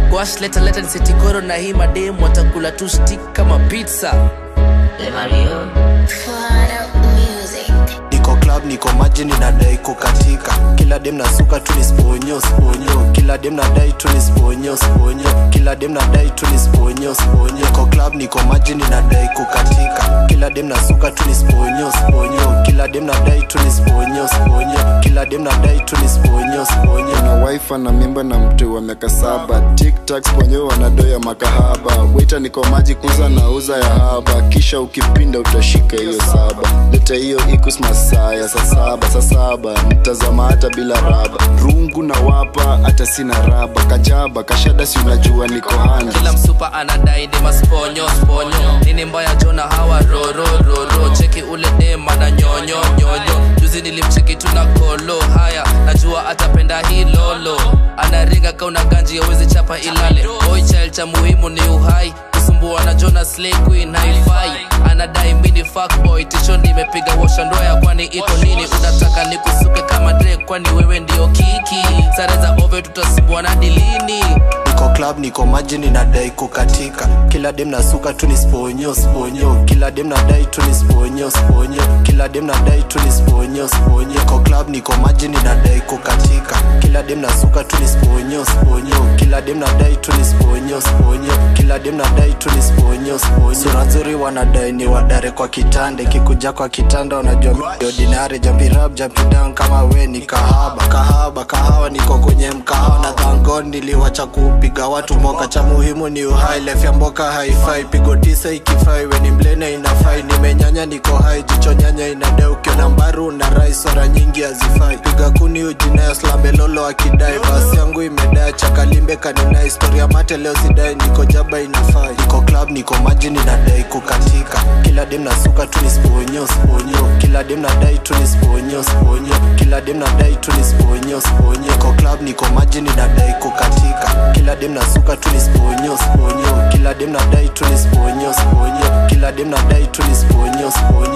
gwash leta leta nisetikoro na hii mademu watakula tu stick kama pizza niko club niko maji ninadai kukatika kila dem nasuka tu ni sponyo sponyo kila dem nadai tu ni sponyo sponyo kila dem nadai tu ni sponyo sponyo niko club niko maji ninadai kukatika kila dem nasuka tu ni sponyo sponyo kila dem nadai tu ni sponyo sponyo kila dem nadai tu ni sponyo sponyo na wife na mimba na mtu wa miaka saba tiktak sponyo wanadoya makahaba wita niko maji kuza na uza ya haba kisha ukipinda utashika hiyo saba leta hiyo ikus masaa ya saa saba saa saba mtazama hata bila raba rungu na wapa hata sina raba kajaba kashada si unajua niko handa kila msupa anadai ni masponyo sponyo nini mbaya jona hawa roro roro cheki ule dema na nyonyo nyonyo juzi nilimcheki tu na kolo haya najua atapenda hii lolo anaringa kauna ganji yawezi chapa ilale boy child cha muhimu ni uhai kusumbua na jona slay queen haifai anadai mini fuckboy tisho nimepiga washa ndoya kwani iko nini unataka nikusuke kama Drake kwani wewe ndio kiki sare za ove tutasumbua na dilini niko club niko maji ninadai kukatika kila dem nasuka tu ni sponyo sponyo kila dem nadai tu ni sponyo sponyo kila dem nadai tu ni sponyo sponyo niko club niko maji ninadai kukatika kila dem nasuka tu ni sponyo sponyo kila dem nadai tu ni sponyo sponyo kila dem nadai tu ni sponyo sponyo sura nzuri wanadai ni wadare kwa kitanda ikikuja kwa kitanda unajua mi ordinary jambirab jampidown kama we ni kahaba kahaba kahawa niko kwenye mkahawa na dhangon niliwacha kupiga watu mboka cha muhimu ni uhai life ya mboka haifai pigo tisa ikifai weni mlene inafai nimenyanya niko hai jicho nyanya inadai ukiona mbaru na rai sora nyingi hazifai piga kuni ujinayo slambelolo akidai basi yangu imedai chakalimbe kanina historia mate leo sidai niko jaba inafai niko club niko maji ninadai kukatika kila dem nasuka tu ni sponyo sponyo kila dem nadai tu ni sponyo sponyo kila dem nadai tu ni sponyo sponyo niko club niko maji ninadai kukatika kila dem nasuka tu ni sponyo sponyo kila dem nadai tu ni sponyo sponyo kila dem nadai tu ni sponyo sponyo